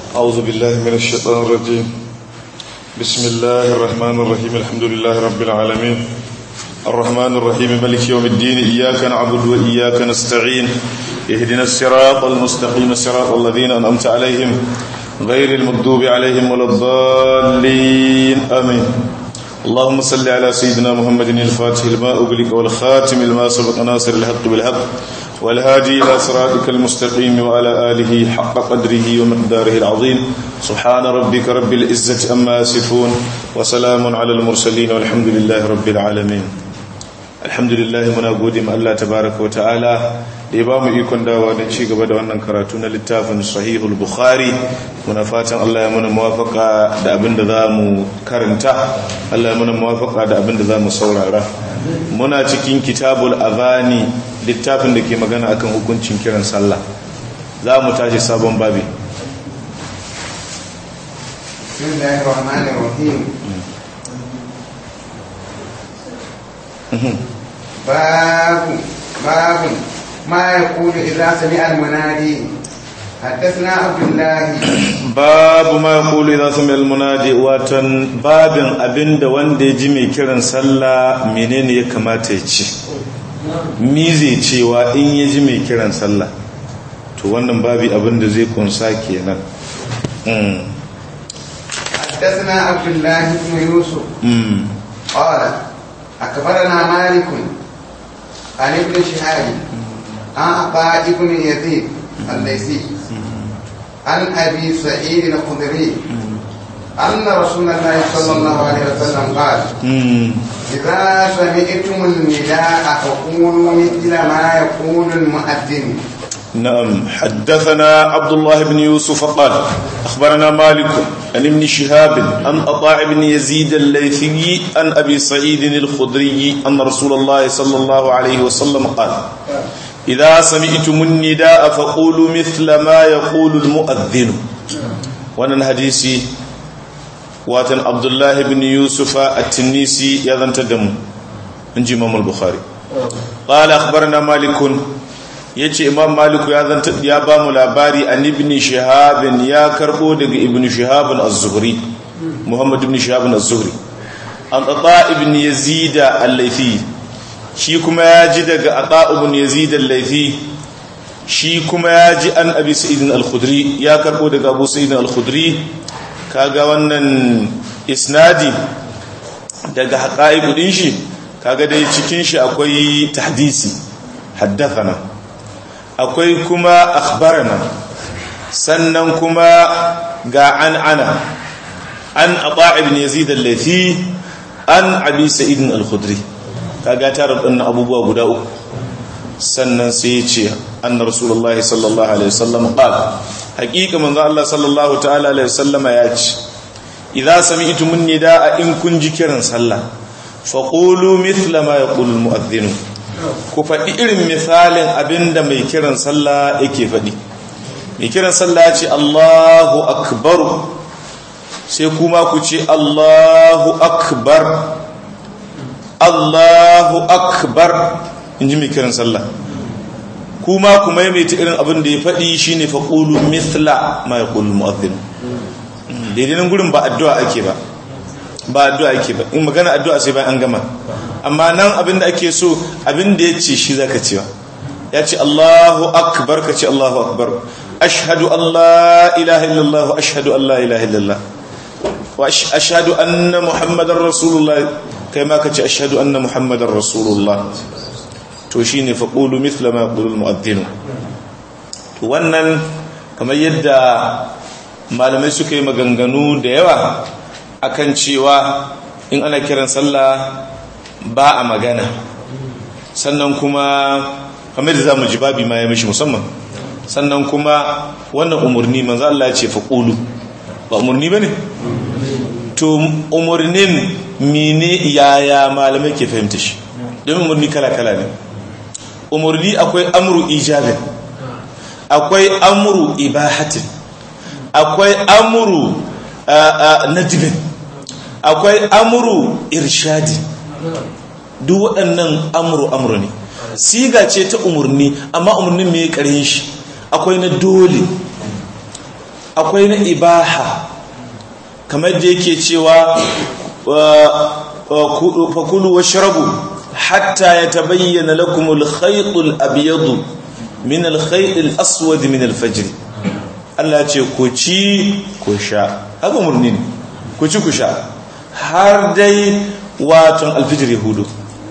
أعوذ بالله من الشيطان الرجيم بسم الله الرحمن الرحيم الحمد لله رب العالمين الرحمن الرحيم ملك يوم الدين إياك نعبد وإياك نستعين اهدنا الصراط المستقيم صراط الذين أنعمت عليهم غير المغضوب عليهم ولا الضالين آمين اللهم صل على سيدنا محمد الفاتح لما أغلق والخاتم لما سبق ناصر الحق بالحق والهادي إلى صراطك المستقيم وعلى آله حق قدره ومقداره العظيم سبحان ربك رب العزة أما يصفون وسلام على المرسلين والحمد لله رب العالمين الحمد لله muna gode ma Allah tabaraka wa ta'ala da ya ba mu ikon dawa don ci gaba da wannan karatu na littafin sahihul bukhari muna fatan Allah ya muna muwafaka da abin da za mu karanta Allah ya muna muwafaka da abin da za mu saurara muna cikin kitabul azani littafin da ke magana akan hukuncin kiran sallah za mu tashi sabon babi بسم الله الرحمن الرحيم باب باب ما يقول إذا سمع المنادي حدثنا عبد الله babu ma yaqulu idza sami'a al-munadi watan babin abinda wanda ya ji mai kiran sallah menene ya kamata ya ce mi zai cewa in ya ji mai kiran sallah to wannan babi abinda zai kunsa kenan mm. حدثنا عبد الله بن يوسف Mm. قال أخبرنا مالك عن ابن شهاب عن عطاء بن يزيد الليثي عن أبي سعيد الخدري أن رسول الله صلى الله عليه وسلم قال Mm. إذا سمعتم النداء فقولوا مثل ما يقول المؤذن نعم حدثنا عبد الله بن يوسف قال أخبرنا مالك عن ابن شهاب عن أطاع بن يزيد الليثي عن أبي سعيد الخدري أن رسول الله صلى الله عليه وسلم قال إذا سمعتم النداء فقولوا مثل ما يقول المؤذن وانا الحديث واتن عبد الله بن يوسف التنيسي يذن تدم من إمام البخاري قال أخبرنا مالك ya ce imam maliku ya zanta ya ba mu labari an ibn shahabin ya karbo daga ibn shahabin az-zuhri muhammad ibn shahabin az-zuhri an ata ibn yazid al-laythi shi kuma ya ji daga ata ibn yazid al-laythi shi kuma ya ji an abi sa'id al-khudri ya karbo daga abu sa'id al-khudri kaga wannan isnadi daga haqa'iq din shi kaga dai cikin shi akwai tahdisi haddathana akwai kuma akhbarana sannan kuma ga an ana an ata ibn yazid al-lathi an abi sa'id al-khudri kaga tare da abubuwa guda uku sannan sai ya ce anna rasulullahi sallallahu alaihi wasallam qala haqiqa manzo Allah sallallahu ta'ala alaihi wasallam ya ce idza sami'tum nidaa in kun ji kiran sallah faqulu mithla ma yaqulu al-mu'adhdhin ku faɗi irin misalin abinda mai kiran sallah yake faɗi mai kiran sallah ya ce Allahu akbar sai kuma ku ce Allahu akbar Allahu akbar in ji mai kiran sallah kuma ku maimaita irin abin da ya faɗi shine faqulu mithla ma yaqulu mu'adhdhin daidai nan gurin ba addu'a ake ba ba addu'a ake ba in magana addu'a sai bayan an gama amma nan abin da ake so abin da ya ce shi zaka cewa ya ce Allahu akbar ka ce Allahu akbar ashhadu an la ilaha illallah wa ashhadu an la ilaha illallah wa ashhadu anna muhammadar rasulullah kai ma ka ce ashhadu anna muhammadar rasulullah to shine faqulu mithla ma yaqulu almu'adhdhin to wannan kamar yadda malamai suka yi maganganu da yawa akan cewa in ana kiran sallah ba a magana sannan kuma kamar da za mu ji babi ma ya mishi musamman sannan kuma wannan umarni manzo Allah ya ce faqulu ba umarni bane to umarnin mene yaya malamai ke fahimta shi don umarni kala kala ne umarni akwai amru ijabin akwai amru ibahatin akwai amru nadibin akwai amru irshadin duk waɗannan amuru amuru ne siga ce ta umarni amma umarnin mai ƙarin shi akwai na dole akwai na ibaha kamar da yake cewa fakulu wa shirabu hatta ya tabayyana lakumul khaytul abyadu min al khaytil aswad min al fajr Allah ce ku ci ku sha haka murni ne ku ci ku sha har dai watan alfijir yahudu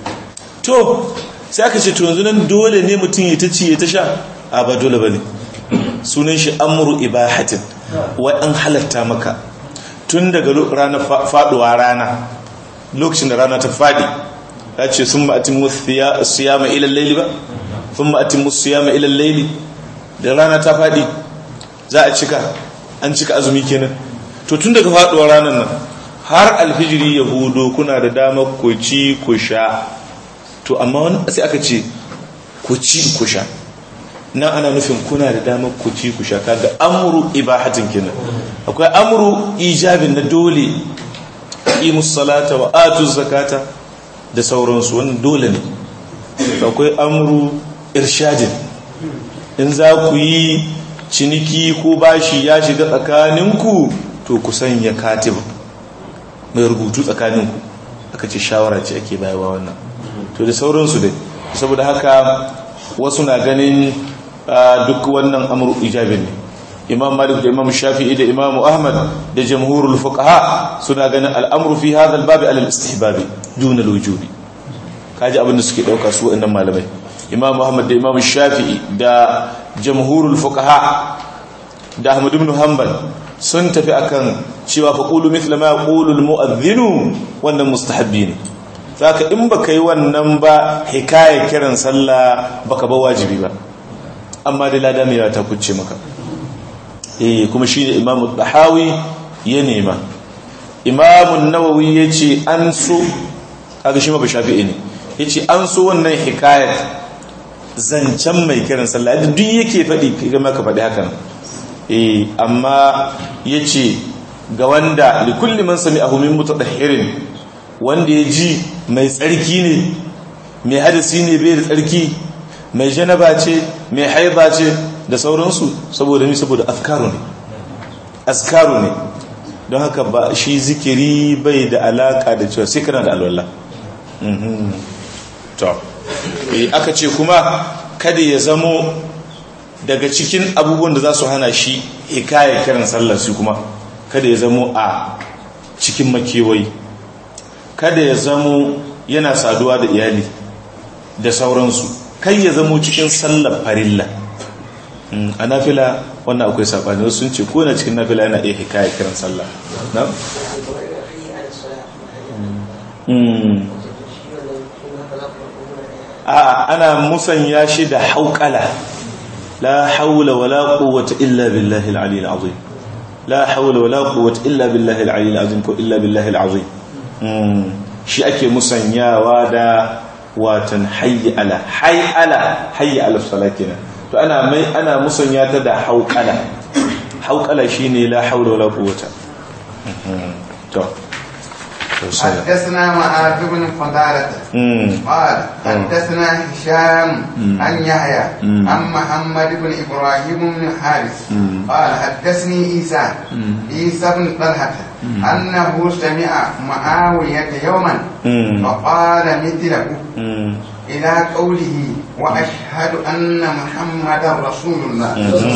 to sai aka ce to yanzu nan dole ne mutum ya ta ci ya ta sha a ba dole bane sunan shi amru ibahatin wai an halatta maka tun daga ranar faduwa rana lokacin da rana ta fadi ya ce sun ma'atin siyama ilal laili ba sun ma'atin siyama ilal laili da rana ta fadi za a cika an cika azumi kenan to tun daga faduwa ranar nan har alfijiri ya hudo kuna da damar ku ci ku sha to amma wani sai aka ce ku ci ku sha nan ana nufin kuna da damar ku ci ku sha kaga amru ibahatin kenan akwai amru ijabin na dole imus salata wa atu zakata da sauransu wannan dole ne akwai amru irshadin in za ku yi ciniki ko bashi ya shiga tsakaninku to ku sanya katiba mai rubutu tsakaninku aka ce shawara ce ake bayarwa wannan to da sauransu dai saboda haka wasu na ganin duk wannan amru ijabin ne imam malik da imam shafi'i da imam ahmad da jamhurul fuqaha suna ganin al'amru fi hadha al-bab ala al-istihbab duna al-wujubi kaji abin da suke dauka su wannan malamai imam ahmad da imam shafi'i da jamhurul fuqaha da ahmad ibn hanbal sun tafi akan cewa fa qulu mithla ma yaqulu al-mu'adhdhin wannan mustahabbi ne saka in baka yi wannan ba hikaya kiran sallah baka ba wajibi ba amma da lada mai ta kucce maka eh kuma shine imamu dahawi ya nema imamu nawawi yace an so kaga shi ma shafi'i ne yace an so wannan hikayat zancen mai kiran sallah da duk yake faɗi kaga maka faɗi haka eh amma yace ga wanda likulli man sami'ahu min mutadahhirin wanda ya ji mai tsarki ne mai hadasi ne bai da tsarki mai janaba ce mai haiba ce da sauransu saboda ni saboda afkaru ne askaru ne don haka ba shi zikiri bai da alaka da cewa sai kana da alwala to aka ce kuma kada ya zamo daga cikin abubuwan da za su hana shi hikaya kiran sallar su kuma kada ya zamo a cikin makewayi kada ya zamo yana saduwa da iyali da sauransu kai ya zamo cikin sallar farilla a nafila wannan akwai sabani wasu sun ce ko na cikin nafila yana iya hikaya kiran sallah na? a ana musanya shi da hauƙala la haula wala quwwata illa billahi al-ali al-azim la haula wala quwwata illa billahi al-ali al-azim ko illa billahi al-azim shi ake musanyawa da watan hayyi ala hayy ala hayyi ala salakina to ana mai ana musanya ta da hauqala hauqala shine la haula wala quwwata to حدثنا معاذ بن فضالة قال حدثنا هشام عن يحيى عن محمد بن إبراهيم بن حارث قال حدثني عيسى عيسى بن طلحة أنه سمع معاوية يوما فقال مثله إلى قوله وأشهد أن محمدا رسول الله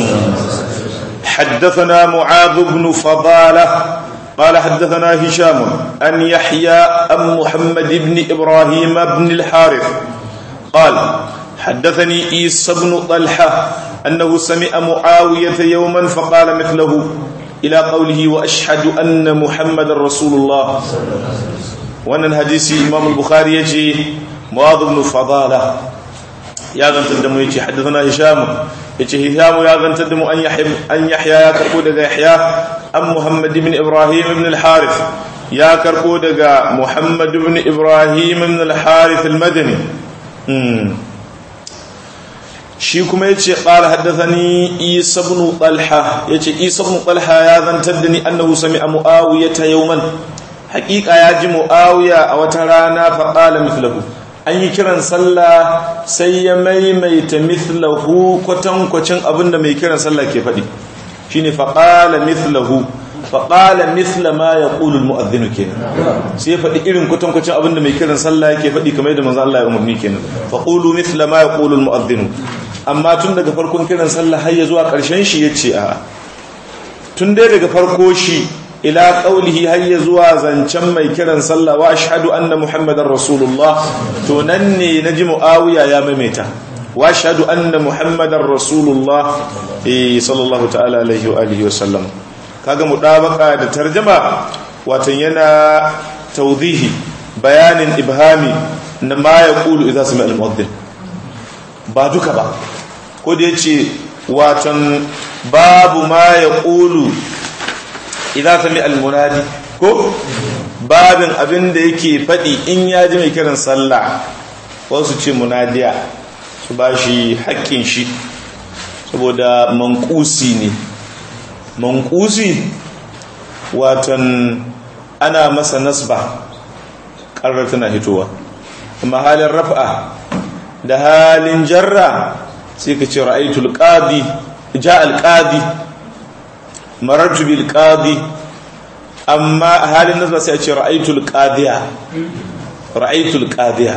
حدثنا معاذ بن فضالة قال حدثنا هشام أن يحيى أم محمد بن إبراهيم بن الحارث قال حدثني عيسى بن طلحة أنه سمع معاوية يوما فقال مثله إلى قوله وأشهد أن محمد رسول الله وأن الحديث إمام البخاري يجي معاذ بن فضالة يا غنت الدم يجي حدثنا هشام يجي هشام يا غنت الدم أن يحيى أن يحيى يا كربو يحيى أم محمد بن إبراهيم بن الحارث يا كربو محمد بن إبراهيم بن الحارث المدني shi kuma ya ce ƙara haddazani isa ibn talha ya ce isa ibn talha ya zantar da ni annahu sami a mu'awiya ta yauman haƙiƙa ya ji mu'awiya a wata rana faƙala mithlahu an yi kiran sallah sai ya maimaita mithlahu kwatankwacin abin da mai kiran sallah ke faɗi shine faqala mithlahu faqala mithla ma yaqulu almu'adhdhin kenan sai faɗi irin kutankucin abinda mai kiran sallah yake faɗi kamar yadda manzo Allah ya umarni kenan faqulu mithla ma yaqulu almu'adhdhin amma tun daga farkon kiran sallah har ya zuwa ƙarshen shi yace a tun dai daga farko shi ila qaulihi har ya zuwa zancen mai kiran sallah wa ashhadu anna muhammadar rasulullah to nan ne naji muawiya ya maimaita wa ashhadu anna muhammadar rasulullah eh sallallahu ta'ala alaihi wa alihi wa sallam kaga mudabaka da tarjuma watan yana tawdihi bayanin ibhami na ma yaqulu idza sami al-mu'adhdhin ba duka ba ko da yace watan babu ma yaqulu idza sami al-munadi ko babin abin da yake fadi in ya ji mai kiran sallah wasu ce munadiya su bashi haƙƙin shi saboda manqusi ne manqusi watan ana masa nasba ƙarar tana hitowa amma halin raf'a da halin jarra sai ka ce ra'aytul qadi ja al qadi marartu bil qadi amma halin nasba sai a ce ra'aytul qadiya ra'aytul qadiya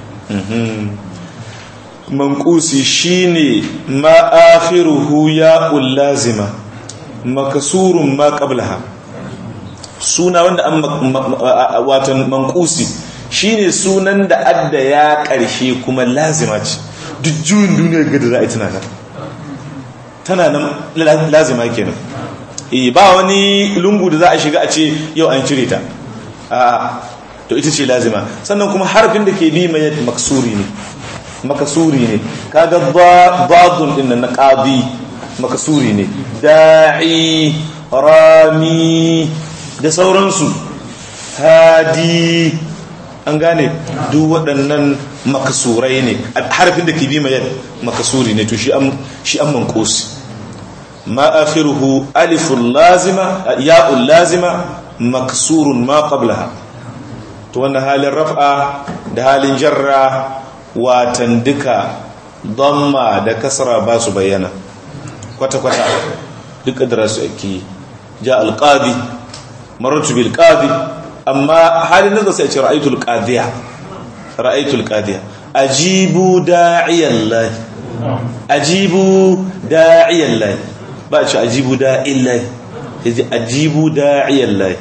manqusi shine ma akhiruhu ya lazima makasurun ma qablaha suna wanda an watan manqusi shine sunan da adda ya karshe kuma lazima ce duk juyin duniyar gada za a yi tana nan tana nan lazima kenan eh ba wani lungu da za a shiga a ce yau an cire ta a to ita ce lazima sannan kuma harfin da ke bi mai maksuri ne makasuri ne kaga dadun din na qadi makasuri ne da'i rami da sauransu hadi an gane duk waɗannan makasurai ne harfin da ke bi mai makasuri ne to shi an shi an manqus ma akhiruhu alifun lazima ya'un lazima maksurun ma qablaha to wannan halin raf'a da halin jarra watan duka damma da kasra ba su bayyana kwata-kwata duka da rasu ake ja alƙadi marartu bil ƙadi amma halin da sai ce ra'aitul ƙadiya ra'aitul ƙadiya ajibu da'iyan lahi ajibu da'iyan lahi ba ce ajibu da'iyan lahi ya ji ajibu da'iyan lahi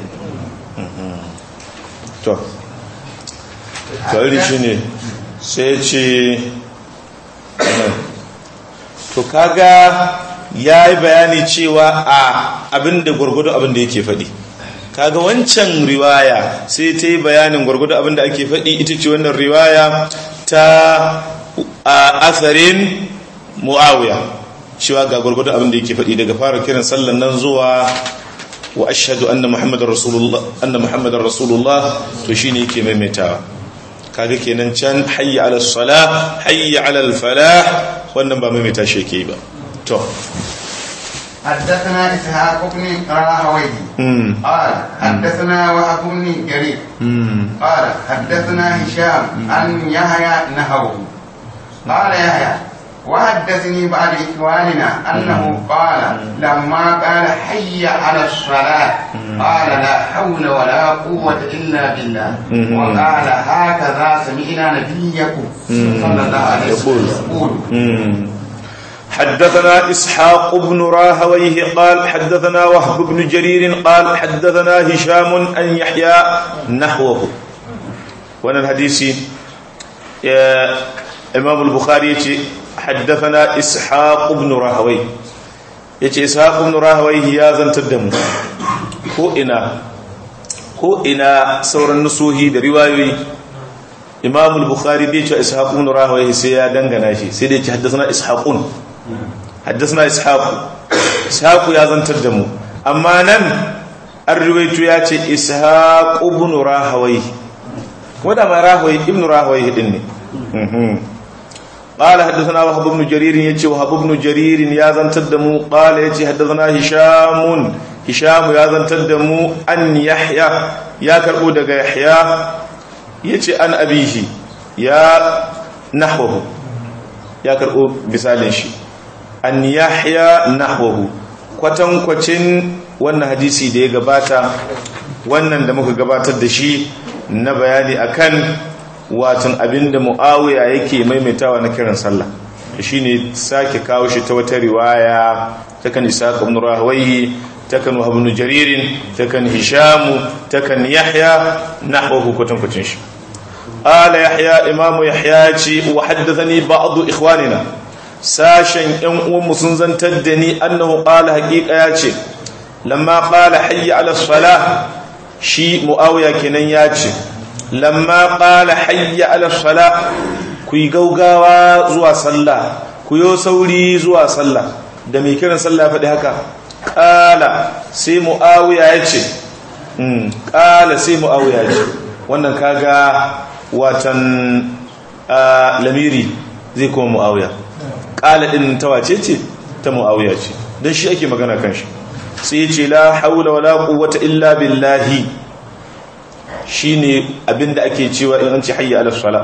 to to shi ne sai ce to kaga ya yi bayani cewa a abinda gwargwado abinda yake faɗi kaga wancan riwaya sai ta yi bayanin gwargwado abinda ake faɗi ita ce wannan riwaya ta asarin mu'awiya cewa ga gwargwado abinda yake faɗi daga fara kiran sallan nan zuwa wa ashhadu anna muhammadar rasulullah anna muhammadar rasulullah to shine yake maimaitawa kaga kenan can hayya ala salah hayya ala falah wannan ba maimaita shi yake ba to حدثنا إسحاق بن راهويه قال حدثنا وهب بن جرير قال حدثنا هشام عن يحيى نهوه قال يحيى وحدثني بعد إخواننا أنه قال لما قال حي على الصلاة قال لا حول ولا قوة إلا بالله وقال هكذا سمعنا نبيكم صلى الله عليه وسلم يقول حدثنا إسحاق بن راهويه قال حدثنا وهب بن جرير قال حدثنا هشام أن يحيى نحوه وانا الحديث إمام البخاري حدثنا إسحاق بن راهوي yace ishaq ibn rahawayhi ya zantar da mu ko ina ko ina sauran nusuhi da riwayoyi imam al-bukhari bai ce ishaq ibn rahawayhi sai ya dangana shi sai dai ce haddathana ishaqun haddathana ishaq ishaq ya zantar da mu amma nan an riwayo ya ce ishaq ibn rahawayhi kuma da ma rahawayhi ibn rahawayhi din ne قال حدثنا وهب بن جرير يجي وهب بن جرير يا زنتدمو قال يجي حدثنا هشام هشام يا زنتدمو أن يحيى يا كربو دغ يحيى يجي أن أبيه يا نحوه يا كربو مثالين شي أن يحيى نحوه kwatankwacin wannan hadisi da ya gabata wannan da muka gabatar da shi na bayani akan watan abinda muawiya yake maimaitawa na kiran sallah shine sake kawo shi ta wata riwaya takan isaq ibn rahwayi takan wahab ibn jarir takan hisham takan yahya nahwahu kwatankwacin shi ala yahya imamu yahya ce wa haddathani ba'd ikhwanina sashen yan uwanmu sun zantar da ni annahu qala haqiqa ya ce lamma qala hayya ala salah shi muawiya kenan ya ce lamma qala hayya ala salah ku yi gaugawa zuwa sallah ku yo sauri zuwa sallah da mai kiran sallah faɗi haka qala sai muawiya ya ce qala sai muawiya ya ce wannan kaga watan lamiri zai kuma muawiya ƙala ɗin ta wace ce ta mu'awiya ce don shi ake magana kan shi sai ce la haula wala quwwata illa billahi shine abinda ake cewa in an ce hayya ala sala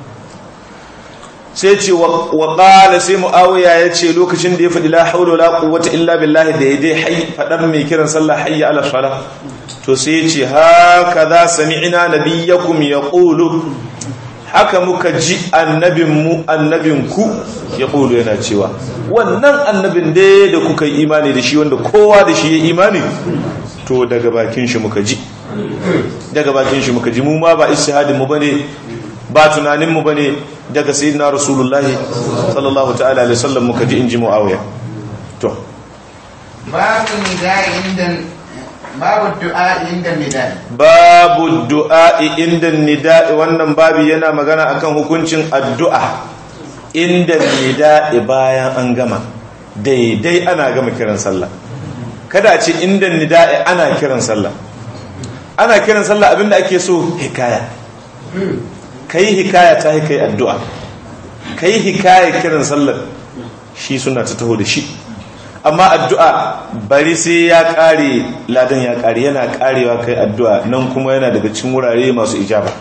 sai ce wa qala sai mu'awiya ya ce lokacin da ya faɗi la haula wala quwwata illa billahi da yaje hay fadar mai kiran sallah hayya ala sala to sai ya ce hakaza sami'na nabiyyakum yaqulu haka muka ji annabinmu annabinku ya ƙulu yana cewa wannan annabin dai da kuka yi imani da shi wanda kowa da shi ya imani to daga bakin shi muka ji daga bakin shi muka ji mu ma ba ishihadin mu bane ba tunanin mu bane daga sayyidina rasulullahi sallallahu ta'ala alaihi wasallam muka ji inji muawiya to babu nidai inda babu du'a inda nidai babu du'a inda nida'i wannan babi yana magana akan hukuncin addu'a inda nida'i bayan an gama daidai ana gama kiran sallah kada a ce inda nida'i ana kiran sallah ana kiran sallah abinda ake so hikaya kai hikaya ta kai addu'a kai hikaya kiran sallah shi suna ta taho da shi amma addu'a bari sai ya kare ladan ya kare yana karewa kai addu'a nan kuma yana daga cikin wurare masu ijaba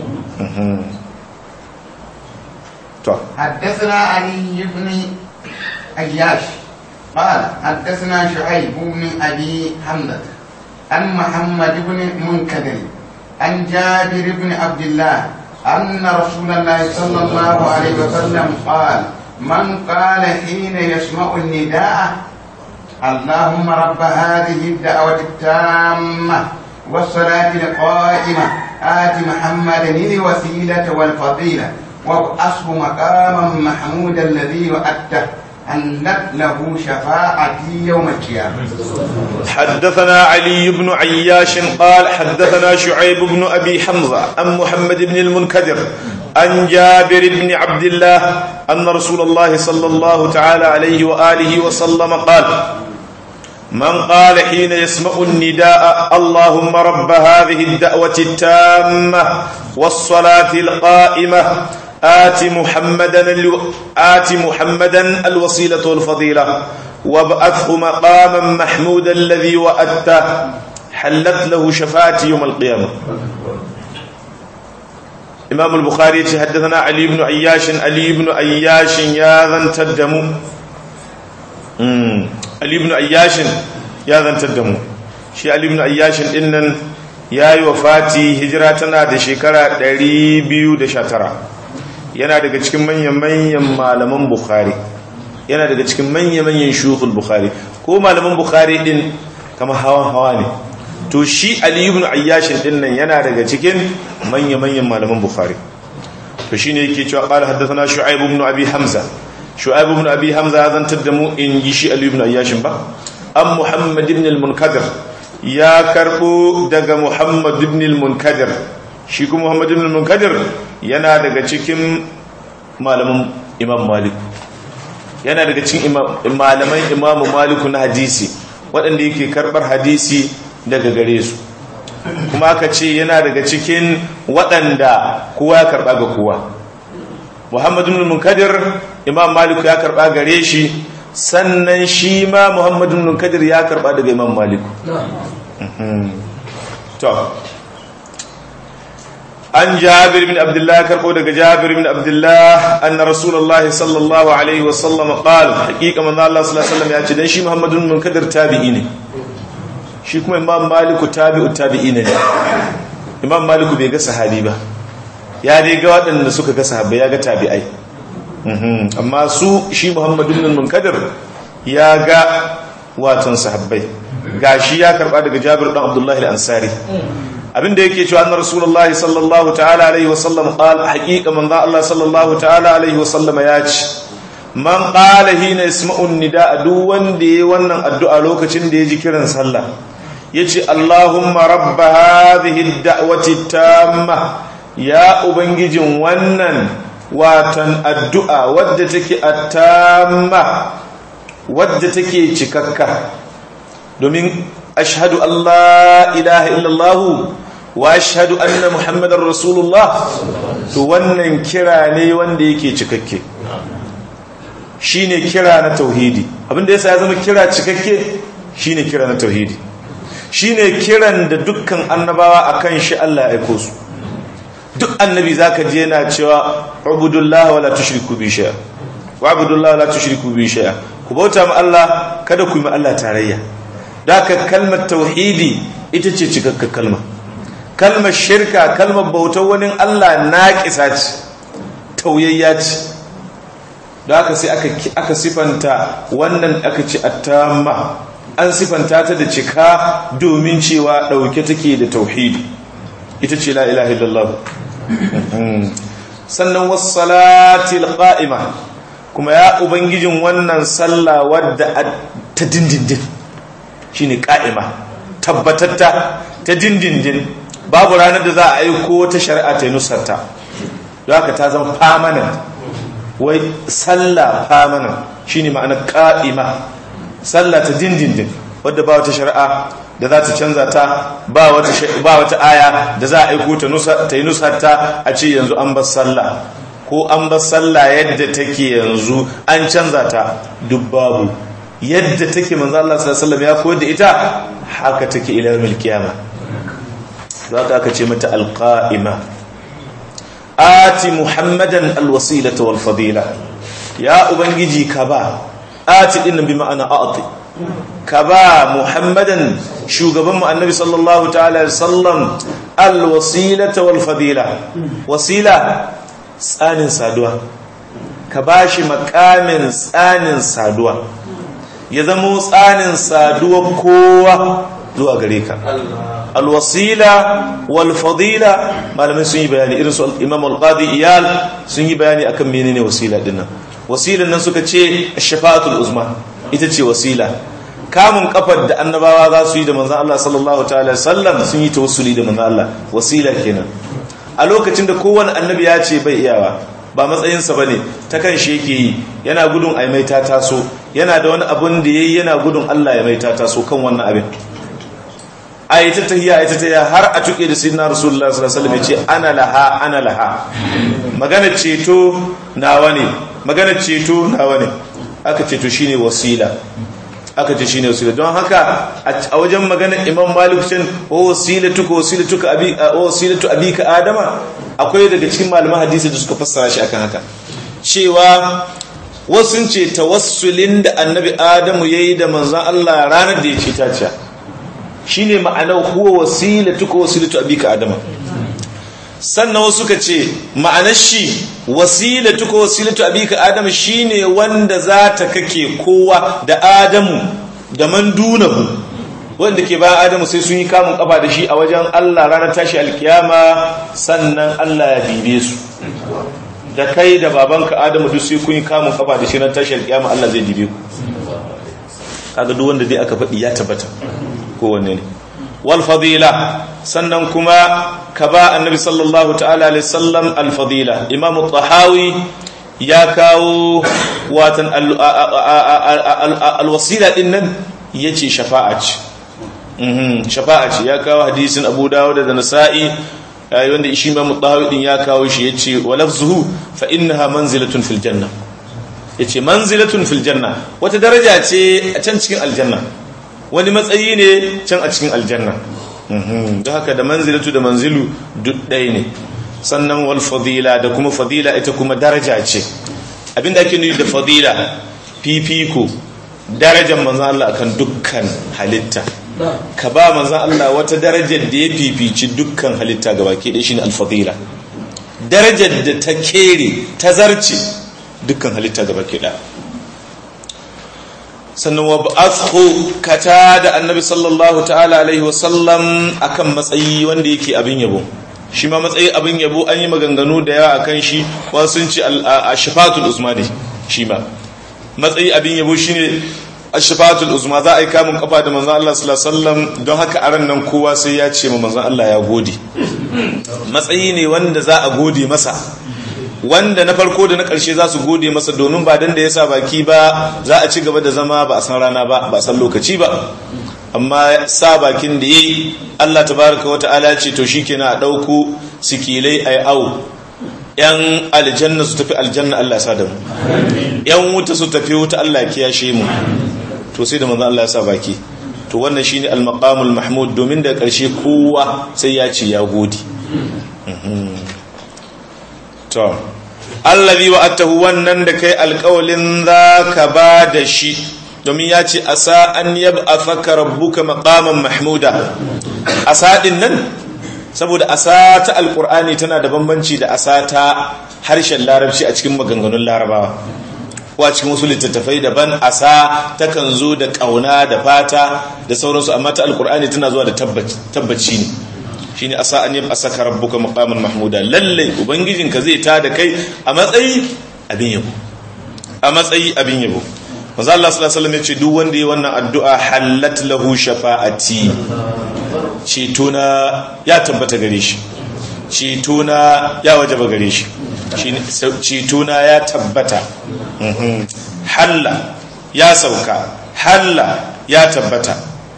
to حدثنا علي بن أياش قال حدثنا شعيب بن أبي حمزة عن محمد بن منكدر عن جابر بن عبد الله أن رسول الله صلى الله عليه وسلم قال من قال حين يسمع النداء اللهم رب هذه الدعوة التامة والصلاة القائمة آت محمدا الوسيلة والفضيلة وابعثه مقاما محمودا الذي وعدته أنت له شفاعتي يوم القيامة حدثنا علي بن عياش قال حدثنا شعيب بن أبي حمزة عن محمد بن المنكدر عن جابر بن عبد الله أن رسول الله صلى الله تعالى عليه وآله وسلم قال من قال حين يسمع النداء اللهم رب هذه الدعوة التامة والصلاة القائمة آت محمدا الو... آت محمدا الوسيلة والفضيلة وابعثه مقاما محمودا الذي وأدته حلت له شفاعتي يوم القيامة إمام البخاري حدثنا علي بن عياش علي بن عياش يا ذا تدمو Ali ibn Ayyashin ya zantar da mu shi Ali ibn Ayyashin dinnan yayi wafati hijira tana da shekara 219 yana daga cikin manyan manyan malaman Bukhari yana daga cikin manyan manyan shuyukhul Bukhari ko malaman Bukhari din kamar hawan hawa ne to shi Ali ibn Ayyashin dinnan yana daga cikin manyan manyan malaman Bukhari to shine yake cewa qala haddathana Shu'aib ibn Abi Hamza shu'aib ibn abi hamza zan taddamu in ji shi ali ibn ayyashin ba an muhammad ibn al-munkadir ya karbo daga muhammad ibn al-munkadir shi kuma muhammad ibn al-munkadir yana daga cikin malaman imam malik yana daga cikin malaman imam malik na hadisi waɗanda yake karbar hadisi daga gare su kuma aka ce yana daga cikin waɗanda kowa ya karba ga kowa Muhammadu bin Munkadir Imam Malik ya karba gare shi sannan shi ma Muhammadu bin Munkadir ya karba daga Imam Malik to an jabir bin abdullah karko daga jabir bin abdullah anna rasulullah sallallahu alaihi wa sallam qala haqiqa manzo Allah sallallahu alaihi wasallam ya ce dan shi muhammadun munkadir tabi'i ne shi kuma imam maliku tabi'u tabi'i ne imam maliku bai ga sahabi ba ya dai ga waɗanda suka ga sahabbai ya ga tabi'ai amma su shi muhammadun munkadir ya ga watan sahabbai gashi ya karba daga jabir dan abdullahi al-ansari abinda yake cewa annar rasulullahi sallallahu ta'ala alaihi wasallam qala haqiqa man Allah sallallahu ta'ala alaihi wasallam ya ce man qala hina yasma'u nida duk wanda yayi wannan addu'a lokacin da ya ji kiran sallah yace allahumma rabb hadhihi ad-da'wati tamma ya ubangijin wannan watan addu'a wadda take at-tamma wadda take cikakka domin ashhadu Allah ilaha illallah wa ashhadu anna muhammadar rasulullah to wannan kira ne wanda yake cikakke shine kira na tauhidi abinda yasa ya zama kira cikakke shine kira na tauhidi shine kiran da dukkan annabawa akan shi Allah ya aiko su duk annabi zaka je yana cewa ubudullahi wala tushriku bi shay'a wa ubudullahi wala tushriku bi shay'a ku bauta ma Allah kada ku yi ma Allah tarayya daka kalmar tauhidi ita ce cikakka kalma kalmar shirka kalmar bautar wani Allah naqisa ce tauyayya ce daka sai aka aka sifanta wannan aka ce attamma an sifanta ta da cika domin cewa dauke take da tauhidi ita ce la ilaha illallah sannan wassalatil qa'ima kuma ya ubangijin wannan sallah wadda ta dindindin shine qa'ima tabbatatta ta dindindin babu ranar da za a aiko wata shari'a ta nusarta don haka ta zama permanent wai sallah permanent shine ma'ana qa'ima sallah ta dindindin wadda ba wata shari'a da za ta canza ta ba wata aya da za a aiko ta yi nusarta a ce yanzu an bar sallah ko an bar sallah yadda take yanzu an canza ta duk babu yadda take manzo Allah sallallahu alaihi wasallam ya koyar da ita haka take ila yawmil qiyama zaka aka ce mata alqaima ati muhammadan alwasilata wal fadila ya ubangiji ka ba ati din bi ma'ana a'ti ka ba muhammadan shugaban mu annabi sallallahu ta'ala sallam alwasilata wal fadila wasila tsanin saduwa ka bashi makamin tsanin saduwa ya zamo tsanin saduwa kowa zuwa gare ka alwasila wal fadila malamai sun yi bayani irin su imam al-qadi iyal sun yi bayani akan menene wasila dinnan wasilan nan suka ce shafa'atul uzma ita ce wasila kamun kafar da annabawa za su yi da manzan Allah sallallahu ta'ala sallam sun yi tawassuli da manzan Allah wasila kenan a lokacin da kowane annabi ya ce bai iyawa ba matsayinsa ba ne ta kan shi yake yi yana gudun a mai ta taso yana da wani abun da ya yi yana gudun Allah ya mai ta taso kan wannan abin a yi ta tahiya a yi ta tahiya har a tuke da sinna rasulullah sallallahu alaihi wasallam ya ce ana laha ana laha magana ceto nawa ne magana ceto nawa ne aka ceto shine wasila aka ce shine wasila don haka a wajen magana imam malik can o wasilatu ka wasilatu ka abi o wasilatu abika adama akwai daga cikin malaman hadisi da suka fassara shi akan haka cewa wasu ce tawassulin da annabi adamu yayi da manzon Allah ranar da ya ce ta ce shine ma'anar huwa wasilatu ka wasilatu abika adama sannan wasu ka ce ma'anar shi wasilatu ko wasilatu abika adamu shine wanda za ta kake kowa da adamu da man dunahu wanda ke bayan adamu sai sun yi kamun kafa da shi a wajen Allah ranar tashi alkiyama sannan Allah ya bibe su da kai da babanka adamu duk sai kun yi kamun kafa da shi ranar tashi alkiyama Allah zai dibe ku kaga duk wanda dai aka faɗi ya tabbata kowanne ne wal fadila sannan kuma ka ba annabi sallallahu ta'ala alaihi sallam al-fadila imam tahawi ya kawo watan al-wasila din nan yace shafa'a ce shafa'a ce ya kawo hadisin abu dawud da nasa'i wanda shi imam tahawi din ya kawo shi yace wa lafzuhu fa innaha manzilatun fil janna yace manzilatun fil janna wata daraja ce a can cikin aljanna wani matsayi ne can a cikin aljanna don haka da manzilatu da manzilu duk ɗaya ne sannan wal fadila da kuma fadila ita kuma daraja ce abinda ake nufi da fadila fifiko darajar manzan Allah akan dukkan halitta ka ba manzan Allah wata darajar da ya fifici dukkan halitta gaba ke da shi ne alfadila darajar da ta kere ta zarce dukkan halitta gaba ke da sannan wa ba'athu kata da annabi sallallahu ta'ala alaihi wasallam akan matsayi wanda yake abin yabo shi ma matsayi abin yabo an yi maganganu da yawa akan shi wasu sun ce ashifatul usmani shi ma matsayi abin yabo shine ashifatul uzma za a yi kamun kafa da manzon Allah sallallahu alaihi wasallam don haka aran nan kowa sai ya ce ma manzon Allah ya gode matsayi ne wanda za a gode masa wanda na farko da na ƙarshe za su gode masa domin ba dan da ya sa baki ba za a ci gaba da zama ba a san rana ba ba a san lokaci ba amma sa bakin da yayi Allah tabaraka wa ta'ala ce to shikenan a dauko sikilai ay au yan aljanna su tafi aljanna Allah ya sa da mu yan wuta su tafi wuta Allah ya kiyashe mu to sai da manzo Allah ya sa baki to wannan shine al-maqamul mahmud domin da ƙarshe kowa sai ya ce ya gode to allazi wa'atahu wannan da kai alƙawalin zaka ba da shi domin ya ce asa an yab'athaka rabbuka maqaman mahmuda asa din nan saboda asa ta alqur'ani tana da bambanci da asa ta harshen larabci a cikin maganganun larabawa ko a cikin wasu littattafai daban asa takan zo da kauna da fata da sauransu amma ta alqur'ani tana zuwa da tabbaci ne shine asa an yab asaka rabbuka maqaman mahmuda lalle ubangijinka zai ta da kai a matsayi abin yabo a matsayi abin yabo manzo Allah sallallahu alaihi wasallam ya ce duk wanda yi wannan addu'a halat lahu shafa'ati ceto na ya tabbata gare shi ceto na ya wajaba gare shi shine ceto na ya tabbata halla ya sauka halla ya tabbata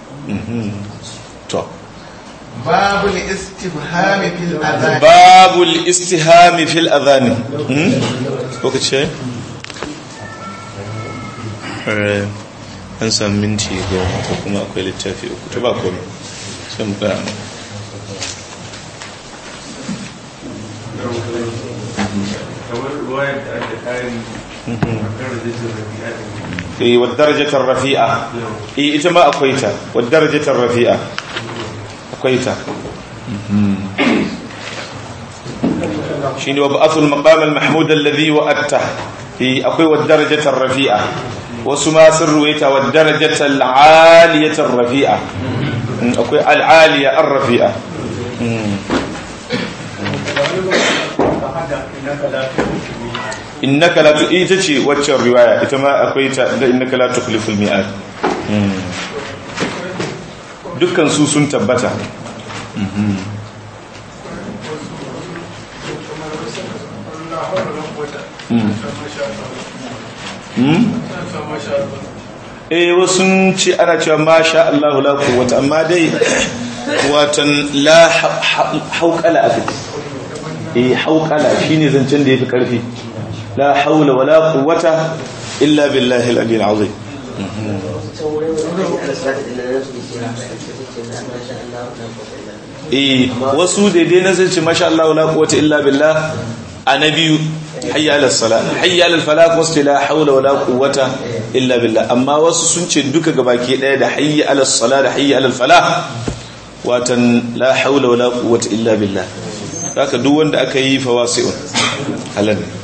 to باب الاستفهام في الأذان باب الاستهام في الأذان وقت شيء an sami minti goma ko kuma akwai littafi uku ta ba komai sai mu tsaya kamar ruwayar da aka kari a kan rajistar rabi'a eh wa darajatar rafi'a eh ita ma akwai ta wa darajatar rafi'a akwai ta shine wa ba'athul maqam al mahmud alladhi wa'atta eh akwai wa darajatar rafi'a wasu ma sun ruwaita wa darajatar aliyatar rafi'a akwai al aliya ar rafi'a innaka la tu ita ce waccan riwaya ita ma akwai ta da innaka la tukhliful mi'ad dukkan su sun tabbata eh wasu ce ana cewa masha Allah la quwwata amma dai watan la hauqala abin eh hauqala shine zancen da yafi karfi la haula wala quwwata illa billahi al-ali al-azim eh wasu daidai na zance masha Allah wala quwwata illa billah annabi hayya ala salat hayya ala falah wasu la haula wala quwwata illa billah amma wasu sun ce duka gabaki daya da hayya ala salat da hayya ala falah watan la haula wala quwwata illa billah haka duk wanda aka yi fawasi'un halal